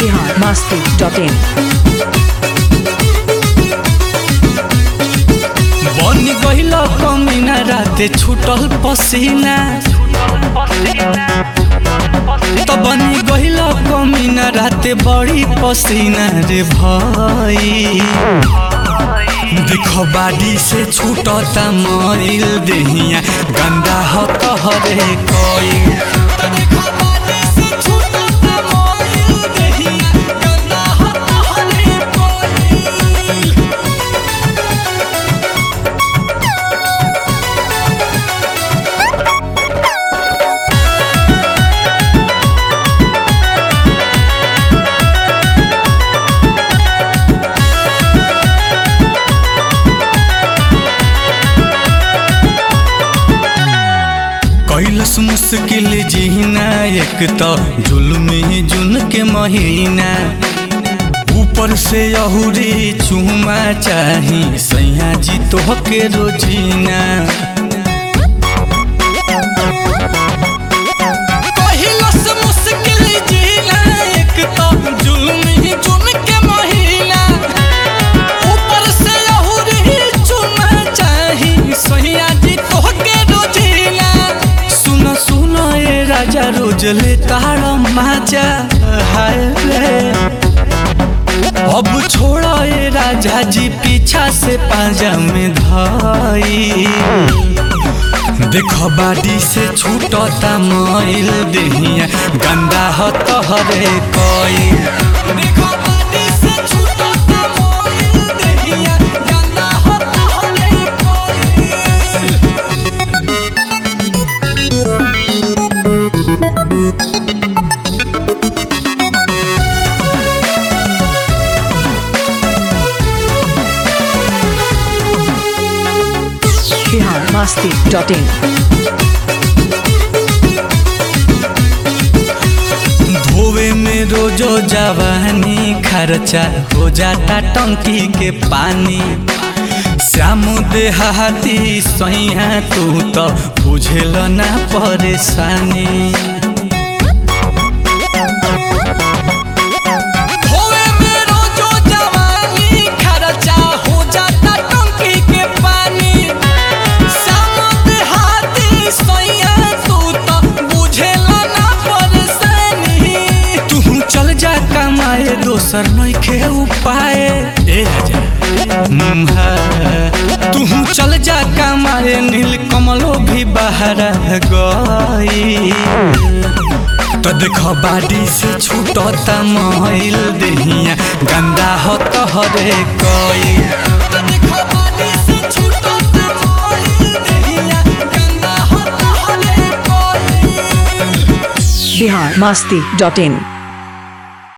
Bihar Masti dot in बन गइल कमीना राते छूटल पसीना त बनी गइल कमीना राते बड़ी पसीना रे भाई देख बाडी से छूटता मरिल देहिया गंदा ह कहरे कई कैलस मुश्किल जीना एक तो जुल्मी जुन के महीना ऊपर से अहुरी चूमा चाही सैया जी तो के रोजीना कैलस मुश्किल जीना एक तो जुल्मी जुन के महीना ऊपर से अहुरी चूमा चाही सैया जी तो के रोजीना सुन सुन ए राजा रोज ले तारा माजा हाय रे अब छोड़ा ए राजा जी पीछा से पाजा में धाई देख बाडी से छूटता मैल देहिया गंदा ह तहरे कई देख बाडी से छूटता मैल देहिया गंदा ह तहरे कई बिहार मस्ती डॉट इन धोवे में रोजो जवानी खर्चा हो जाता टंकी के पानी श्याम देहाती सैया तू तो बुझेल ना परेशानी धोवे में रोजो जवानी खर्चा हो जाता टंकी के पानी श्याम देहाती सैया तू तो बुझेला ना परेशानी तू चल जा कमाए दोसर नइखे उपाय ए राजा मुम्हा तू चल जा कमाए नील कमलो भी बाहर गई तो देख बाडी से छूटता महिल देहिया गंदा हो तहरे कई तो देख बाडी से छूटता महिल देहिया गंदा हो तहरे कई बिहार मस्ती डॉट इन